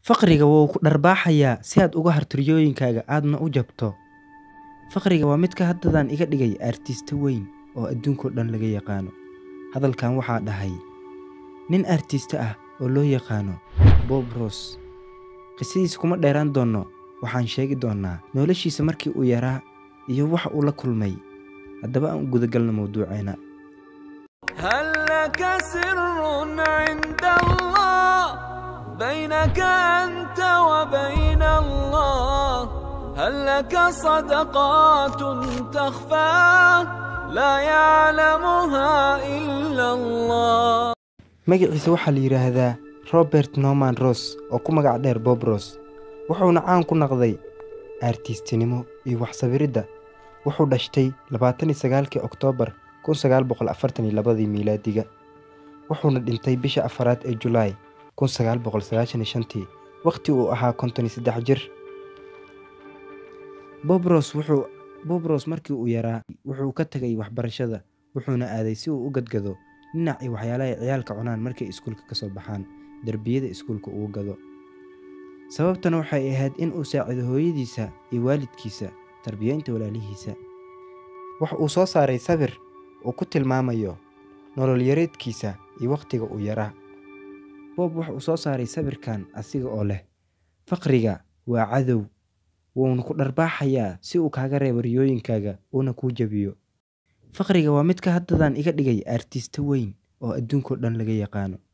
Faqriga wuu ku dharbaaxayaa si aad uga harto riyooyinkaaga aadna u jabto. Faqriga waa midka haddadan iga dhigay artiste weyn oo adduunka oo dhan laga yaqaano. Hadalkan waxaa dhahay nin artiste ah oo loo yaqaano Bob Ross. Qisadiisa kuma dheeraan doono, waxaan sheegi doonaa noloshiisa markii uu yaraa iyo waxa uu la kulmay. Haddaba aan u gudagalno mawduuceena. هل لك سر عند الله بينك أنت وبين الله هل لك صدقات تخفى لا يعلمها إلا الله Magaciisa waxaa la yiraahdaa Robert Norman Ross oo ku magac dheer Bob Ross. Wuxuuna caan ku noqday artistinimo iyo wax sawiridda. Wuxuu dhashtay 29kii Oktoobar 1942 miilaadiga. Wuxuuna dhintay bisha afaraad ee Julaay 1995 waqti uu ahaa 53 jir. Bob Ross wuxuu Bob Ross markii uu yaraa wuxuu ka tagay waxbarashada wuxuuna aaday si uu u gadgado dhinac iyo waxyaalaha ay ciyaalka cunaan markay iskuulka ka soo baxaan darbiyada iskuulka ugu gado. Sababtana waxay ahayd in uu saacido hooyadiisa iyo waalidkiisa tarbiyaynta walaalihiisa. Waxa uu soo saaray sawir uu ku tilmaamayo nolol yareedkiisa iyo waqtiga uu yaraa. Bob waxa uu soo saaray sawirkan asiga oo leh Faqriga waa cadow wuuna ku dharbaaxayaa si uu kaaga reebo riyooyinkaaga uuna kuu jabiyo. Faqriga waa midka haddadan iga dhigay artiste weyn oo adduunka oo dhan laga yaqaano.